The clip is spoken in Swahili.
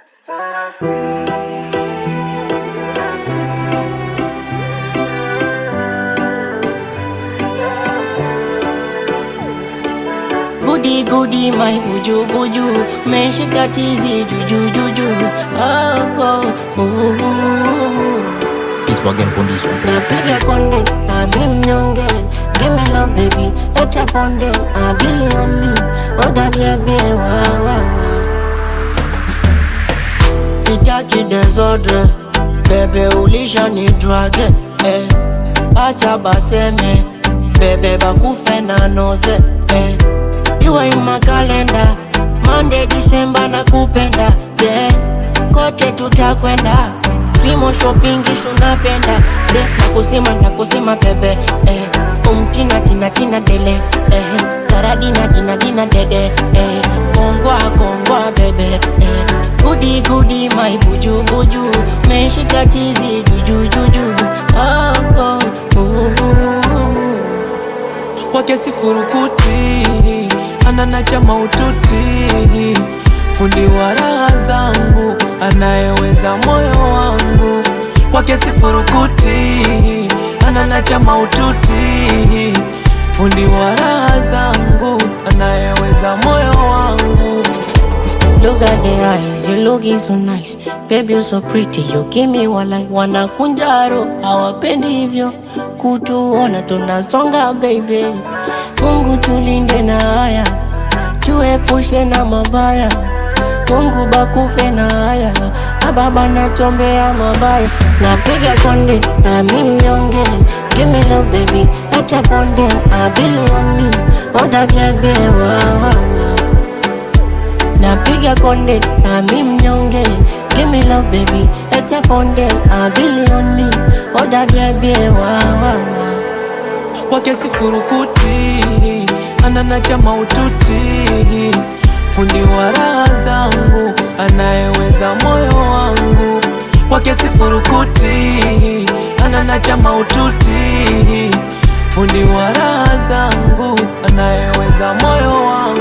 Goody goody my buju buju Meshika tizi juju juju oh, oh, oh, oh. It's Wagen Pondis one. Napiga konde, abi mnyonge Give me love baby, eta ponde Abili on me, oda bia bia wa wa wa Sitaki desordre Bebe ulisha ni drage eh. Acha baseme Bebe bakufe na noze eh. You are in my calendar Monday, December na kupenda yeah. Kote tutakwenda Limo shopping isu napenda Be, nakusima nakusima bebe eh. Umtina tina tina dele eh. Saradina dina dina dede eh. Kongwa kongwa bebe eh. Goody goody my buju buju Meshika tizi juju juju oh, oh, oh, oh. kwake sifurukuti ananacha maututi fundi wa raha zangu anayeweza moyo wangu kwake sifurukuti ananacha maututi fundi wa raha zangu anayeweza moyo wangu Look at the eyes, you looking so nice Baby you so pretty, you give me wala Wanakunjaro, hawapendi hivyo Kutuona tunasonga baby Mungu tulinde na haya Tuepushe na mabaya Mungu bakufe na haya Ababa natombea mabaya Napiga konde, nami mnyonge Give me love baby, eta ponde Abili on me, oda bebe wa wa wa Napiga konde, nami mnyonge Give me love baby, eta ponde Abili on me, oda bebe wa wa wa kwake sifurukuti ananacha maututi fundi wa raha zangu anayeweza moyo wangu kwake sifurukuti ananacha maututi fundi wa raha zangu anayeweza moyo wangu